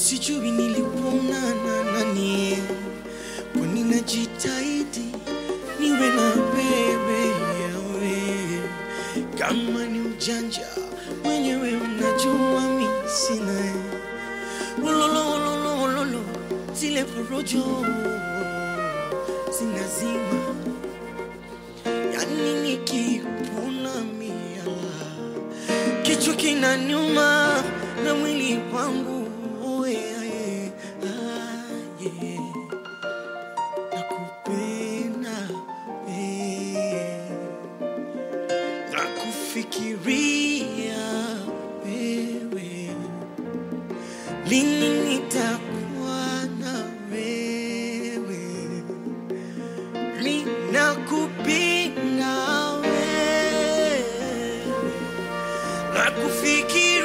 sijui nilikuonana nani, kwani najitahidi niwe na bebe yawe, kama ni ujanja mwenyewe unajua mi sina Wolololololo, zile porojo zinazima, yani nikikuona miala kichwa kinaniuma na mwili wangu oe, ae, aye. Nakupenda eh, nakufikiria wewe, lini nitakuwa na wewe, ninakupenda wewe nakufikiria